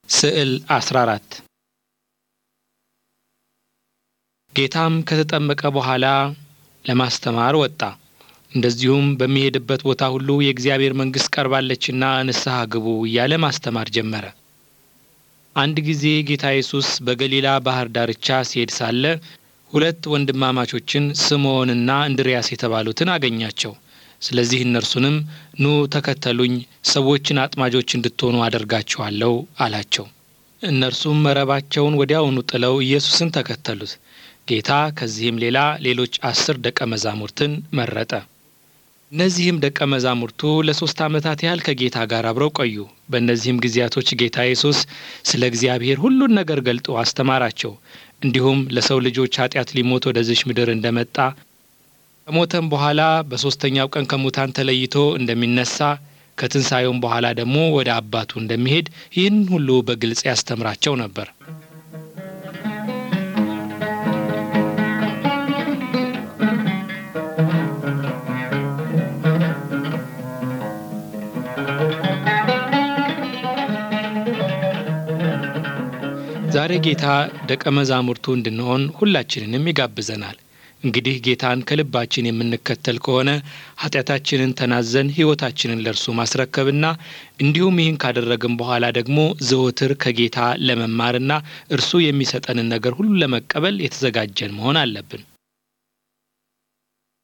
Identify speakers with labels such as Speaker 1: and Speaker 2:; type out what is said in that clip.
Speaker 1: ስዕል 14 ጌታም ከተጠመቀ በኋላ ለማስተማር ወጣ። እንደዚሁም በሚሄድበት ቦታ ሁሉ የእግዚአብሔር መንግሥት ቀርባለችና ንስሐ ግቡ እያለ ማስተማር ጀመረ። አንድ ጊዜ ጌታ ኢየሱስ በገሊላ ባሕር ዳርቻ ሲሄድ ሳለ ሁለት ወንድማማቾችን ስምዖንና እንድርያስ የተባሉትን አገኛቸው። ስለዚህ እነርሱንም ኑ ተከተሉኝ፣ ሰዎችን አጥማጆች እንድትሆኑ አደርጋችኋለሁ አላቸው። እነርሱም መረባቸውን ወዲያውኑ ጥለው ኢየሱስን ተከተሉት። ጌታ ከዚህም ሌላ ሌሎች አስር ደቀ መዛሙርትን መረጠ። እነዚህም ደቀ መዛሙርቱ ለሦስት ዓመታት ያህል ከጌታ ጋር አብረው ቆዩ። በእነዚህም ጊዜያቶች ጌታ ኢየሱስ ስለ እግዚአብሔር ሁሉን ነገር ገልጦ አስተማራቸው። እንዲሁም ለሰው ልጆች ኃጢአት ሊሞት ወደዚች ምድር እንደመጣ ከሞተም በኋላ በሦስተኛው ቀን ከሙታን ተለይቶ እንደሚነሳ ከትንሣኤውም በኋላ ደግሞ ወደ አባቱ እንደሚሄድ ይህን ሁሉ በግልጽ ያስተምራቸው ነበር። ዛሬ ጌታ ደቀ መዛሙርቱ እንድንሆን ሁላችንንም ይጋብዘናል። እንግዲህ ጌታን ከልባችን የምንከተል ከሆነ ኃጢአታችንን ተናዘን ሕይወታችንን ለእርሱ ማስረከብና እንዲሁም ይህን ካደረግን በኋላ ደግሞ ዘወትር ከጌታ ለመማርና እርሱ የሚሰጠንን ነገር ሁሉ ለመቀበል የተዘጋጀን መሆን አለብን።